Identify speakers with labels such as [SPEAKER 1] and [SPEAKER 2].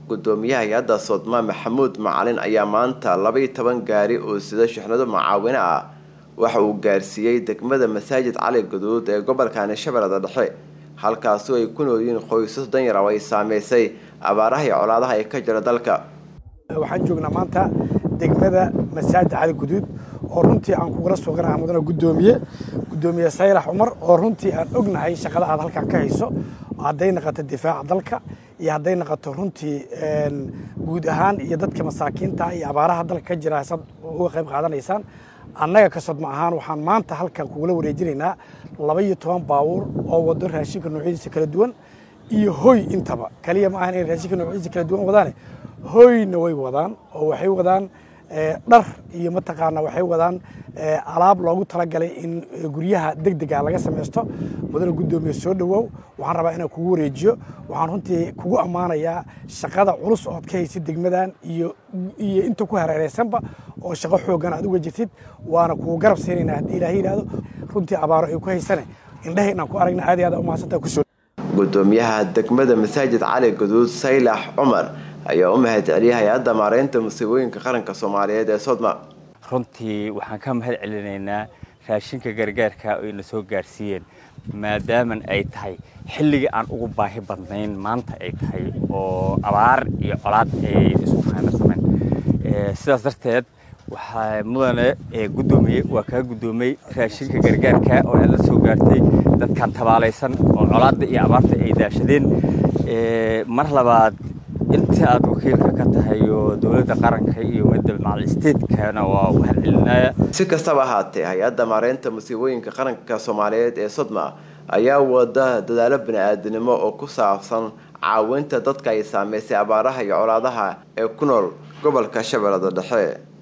[SPEAKER 1] gudoomiyaha hay-adda sodma maxamuud macalin ayaa maanta labaiyo toban gaari oo sida shixnado macaawino ah waxa uu gaarsiiyey degmada masaajid cali guduud ee gobolkani shabeellada dhexe halkaasi ay ku noolyihiin qoysas danyar oo ay saameysay abaaraha iyo colaadaha ee ka jira dalka
[SPEAKER 2] waxaan joognaa maanta degmada masaajid cali guduud oo runtii aan kugula suganaha mudana gudoomiye gudoomiye saylax cumar oo runtii aan ognahay shaqada aad halkan ka hayso hadday naqoto difaaca dalka iyo hadday naqoto runtii guud ahaan iyo dadka masaakiinta iyo abaaraha dalka ka jira saad uga qayb qaadanaysaan annaga ka sodma ahaan waxaan maanta halkan kugula wareejinaynaa laba iyo toban baabuur oo wado raashinka noocyadiisa kala duwan iyo hoy intaba kaliya ma ahan inay raashinka noocyadiisa kala duwan wadaane hoyna way wadaan oo waxay wadaan dhar iyo mataqaana waxay wadaan alaab loogu talagalay in guryaha degdega laga samaysto mudana gudoomiye soo dhowow waxaan rabaa inaan kugu wareejiyo waxaan runtii kugu ammaanayaa shaqada culus ood ka haysid degmadan iyo iyo inta ku hareereysanba oo shaqo xoogan aad uga jirtid waana kugu garab siinaynaa haddii ilaah yidhaahdo runtii abaaro ay ku haysane indhaha inaan ku aragna aad iyo aad umahadsantaa kusoo
[SPEAKER 1] gudoomiyaha degmada masaajid cali guduud saylax cumar ayaa u mahad celiyay hay-adda maareynta musiibooyinka qaranka soomaaliyeed ee sodma
[SPEAKER 3] runtii waxaan ka mahad celinaynaa raashinka gargaarka oo ina soo gaarsiiyeen maadaaman ay tahay xilligii aan ugu baahi badnayn maanta ay tahay oo abaar iyo colaad ay isu faanarsameen sidaas darteed waxaa mudane gudoomiye waa kaa gudoomay raashinka gargaarka oo aad la soo gaartay dadkan tabaalaysan oo colaadda iyo abaarta ay daashadeen mar labaad inta aad wakiilka ka tahay oo dowladda qaranka iyo midda macal statekana waa u mahadcelinaya
[SPEAKER 1] si kastaba ahaatee hay-adda maareynta musiibooyinka qaranka soomaaliyeed ee sodma ayaa wada dadaalo bani-aadinimo oo ku saabsan caawinta dadka ay saameysay abaaraha iyo colaadaha ee ku nool gobolka shabeellada dhexe